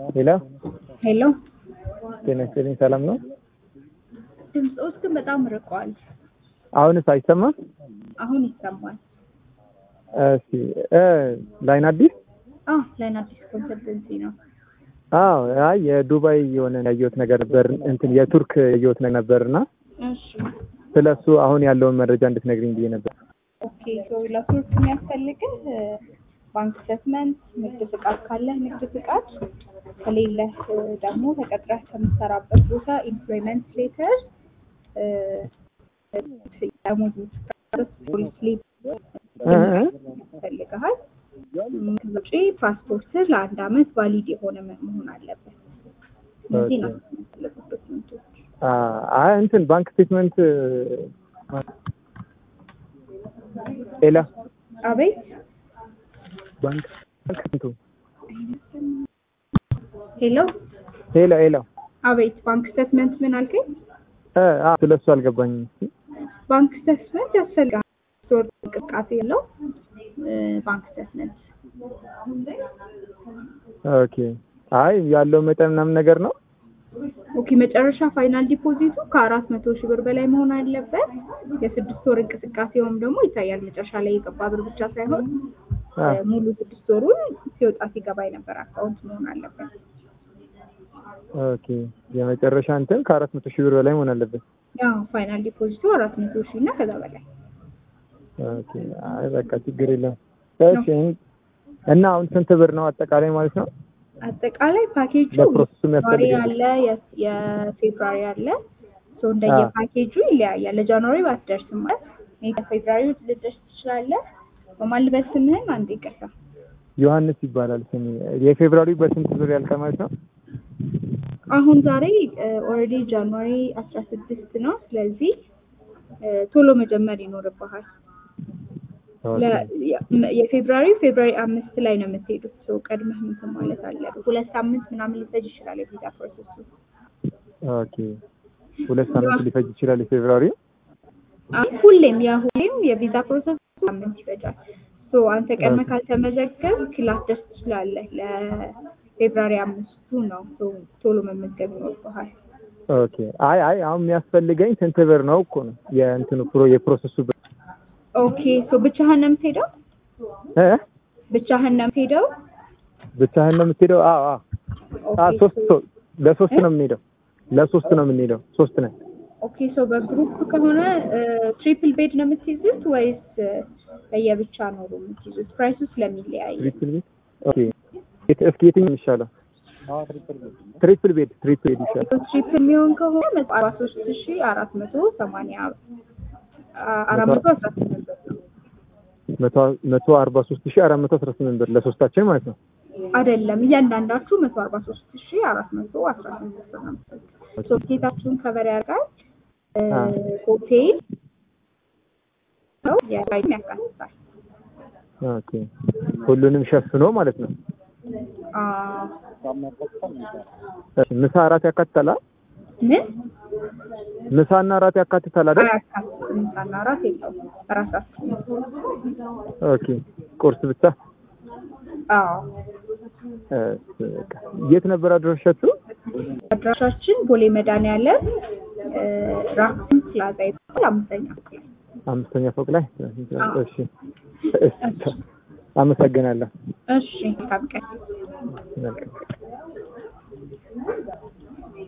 ሄሎ ሄሎ ጤና ይስጥልኝ። ሰላም ነው? ድምፅዎት ግን በጣም ርቋል። አሁንስ አይሰማም? አሁን ይሰማል። እስኪ እ ላይን አዲስ አዎ ላይን አዲስ ኮንሰልተንሲ ነው። አዎ አይ የዱባይ የሆነ ያየሁት ነገር ነበር እንትን የቱርክ ያየሁት ነገር ነበርና እሺ ስለሱ አሁን ያለውን መረጃ እንድትነግሪኝ ብዬ ነበር። ኦኬ ሶ ለቱርክ የሚያስፈልግህ ባንክ ስቴትመንት፣ ንግድ ፍቃድ ካለህ ንግድ ፍቃድ፣ ከሌለህ ደግሞ ተቀጥረህ ከምትሰራበት ቦታ ኢምፕሎይመንት ሌተር፣ ደሞዝ ስሊፕ እ እ ያስፈልግሃል። ከዛ ውጪ ፓስፖርትህ ለአንድ አመት ቫሊድ የሆነ መሆን አለበት። እነዚህ ኦኬ። ናቸው የሚያስፈልጉት ዶክመንቶች። አ አይ እንትን ባንክ ስቴትመንት ሌላ አቤት ባንክ ባንክ ስንቱ ሄሎ ሄሎ ሄሎ አቤት ባንክ ስቴትመንት ምን አልከኝ? እ አ ስለሱ አልገባኝም። እስኪ ባንክ ስቴትመንት ያስፈልጋል። ስቶር እንቅስቃሴ የለው ባንክ ስቴትመንት ኦኬ። አይ ያለው መጠን ምናምን ነገር ነው። ኦኬ። መጨረሻ ፋይናል ዲፖዚቱ ከአራት መቶ ሺህ ብር በላይ መሆን አለበት። የስድስት ወር እንቅስቃሴውም ደግሞ ይታያል። መጨረሻ ላይ የገባ ብር ብቻ ሳይሆን አ እ ሙሉ ስድስት ወሩን ሲወጣ ሲገባ የነበረ አካውንት መሆን አለበት። ኦኬ። የመጨረሻ እንትን ከአራት መቶ ሺህ ብር በላይ መሆን አለበት። ያው ፋይናል ዲፖዚቱ አራት መቶ ሺህ እና ከዛ በላይ ኦኬ። አይ በቃ ችግር የለም። እሺ እና አሁን ስንት ብር ነው አጠቃላይ ማለት ነው? አጠቃላይ ፓኬጁ ለፕሮሰሱ ጃንዋሪ የሚያስፈልገው አለ፣ የ- የፌብራሪ አለ። ሶ እንደየ አዎ። ፓኬጁ ይለያያል። ለጃንዋሪ ባትደርስም ማለት ሜይ ፌብራሪ ልደርስ ትችላለህ። በማን ልበል ስምህን? አንዴ ይቅርታ። ዮሐንስ ይባላል ስሜ። የፌብራሪ በስንት ብር ያልቃል ማለት ነው? አሁን ዛሬ ኦልሬዲ ጃንዋሪ አስራ ስድስት ነው። ስለዚህ እ ቶሎ መጀመር ይኖርብሃል። ለ- የ- የፌብራሪ ፌብራሪ አምስት ላይ ነው የምትሄዱት። ሰው ቀድመህ እንትን ማለት አለብህ። ሁለት ሳምንት ምናምን ሊፈጅ ይችላል የቪዛ ፕሮሰሱ። ኦኬ። ሁለት ሳምንት ሊፈጅ ይችላል የፌብራሪ። አይ ሁሌም ያ ሁሌም የቪዛ ፕሮሰስ ሳምንት ይፈጃል። ሶ አንተ ቀድመህ ካልተመዘገብክ ላትደርስ ትችላለህ። ለፌብራሪ አምስቱ ነው ሶ ቶሎ መመዝገብ ይኖርብሃል። ኦኬ። አይ አይ አሁን የሚያስፈልገኝ ስንት ብር ነው እኮ ነው የእንትኑ ፕሮ የፕሮሰሱ ብር ኦኬ ሶ ብቻህን ነው የምትሄደው? እ ብቻህን ነው የምትሄደው? ብቻህን ነው የምትሄደው? አዎ አዎ። አ ኦኬ ሶስት ሶ- ሰው ለሶስት ነው የምንሄደው። ለሶስት ነው የምንሄደው። ሶስት ነን። ኦኬ ሶ በግሩፕ ከሆነ ትሪፕል ቤድ ነው የምትይዙት ወይስ እ፣ ለየብቻ ነው የምትይዙት? ፕራይሱ ስለሚለያይ ትሪፕል ቤድ ኦኬ። የት- እስኪ የትኛው የሚሻለው? ትሪፕል ቤድ ትሪፕል ቤድ ይሻላል። ትሪፕል የሚሆን ከሆነ መቶ አርባ ሶስት ሺ አራት መቶ ሰማንያ አ- አራት መቶ አስራ ስምንት ብር ነው። መቶ መቶ አርባ ሶስት ሺህ አራት መቶ አስራ ስምንት ብር ለሶስታችን ማለት ነው። አይደለም እያንዳንዳችሁ መቶ አርባ ሶስት ሺ አራት መቶ አስራ ስምንት ብር ነው የምትሰጡት። ሶ ጌታችሁን ከበር ያደርጋል እ፣ አ። ሆቴል ነው የራይም ያካትታል። ኦኬ። ሁሉንም ሸፍኖ ማለት ነው። አ፣ እሺ፣ ምሳ እራት ያካትታል? አ? ምን ምሳና እራት ያካትታል አይደል? አያካትትም። ምሳና እራት የለውም። እራሳችሁ ኦኬ። ቁርስ ብቻ። አዎ እሺ፣ በቃ። የት ነበር አድራሻችሁ? አድራሻችን ቦሌ መድኃኒዓለም እ፣ ራክሲን ፕላዛ ይባላል አምስተኛ ፎቅ ላይ። አምስተኛ ፎቅ ላይ። አዎ። እሺ፣ እሺ። አመሰግናለሁ። እሺ ታብቀን መልካም